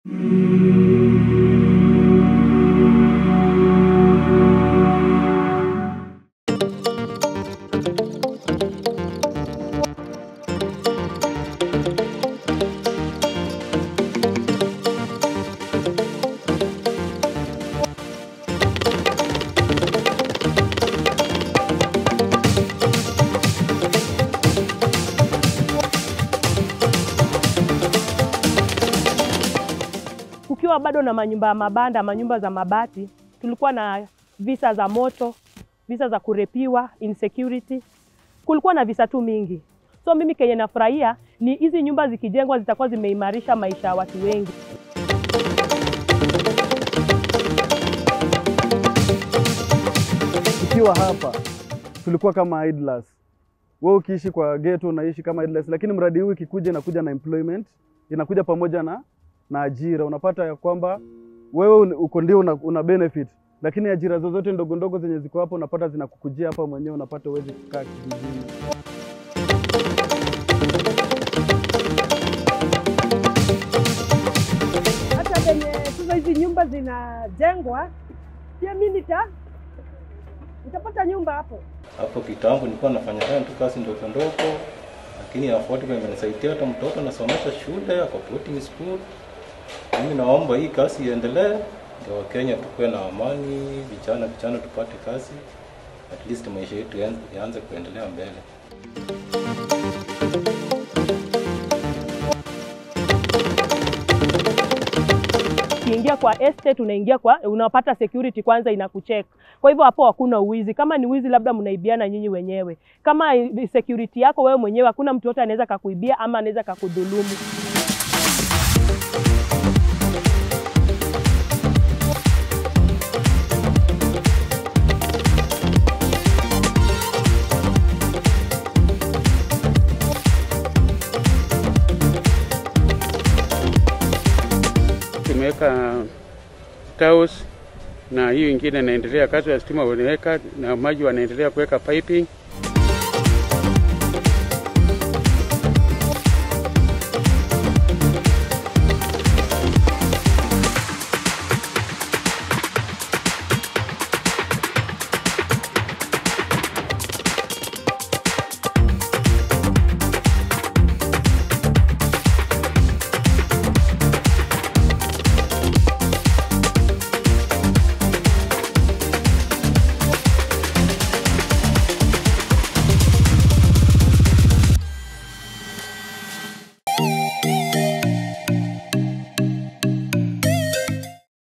Kukiwa bado na manyumba ya mabanda, manyumba za mabati, tulikuwa na visa za moto, visa za kurepiwa, insecurity. Kulikuwa na visa tu mingi. So mimi kenye nafurahia ni hizi nyumba zikijengwa zitakuwa zimeimarisha maisha ya watu wengi. Tukiwa hapa tulikuwa kama idlers. Wewe ukiishi kwa ghetto unaishi kama idlers, lakini mradi huu ikikuja inakuja na employment, inakuja pamoja na na ajira. Unapata ya kwamba wewe un- uko ndio una, una benefit, lakini ajira zozote ndogo ndogo zenye ziko hapo unapata zinakukujia hapa mwenyewe, unapata uwezi kukaa kijijini. hata venye sasa hizi nyumba zinajengwa, pia mi nita nitapata nyumba hapo. Hapo kitambo nilikuwa nafanya fanya tu kazi ndogo ndogo, lakini affordable imenisaidia. Hata mtoto nasomesha shule ako boarding school. Mimi naomba hii kazi iendelee, ndio Wakenya tukuwe na amani, vijana vijana tupate kazi, at least maisha yetu yaanze- yaanze kuendelea mbele. Ukiingia kwa estate unaingia kwa unapata security kwanza inakucheck. Kwa hivyo hapo hakuna uwizi. Kama ni wizi labda mnaibiana nyinyi wenyewe. Kama i- security yako wewe mwenyewe hakuna mtu yote anaweza kakuibia ama anaweza kakudhulumu. tumeweka tiles na hiyo ingine inaendelea, kazi ya stima wameweka na maji wanaendelea kuweka piping.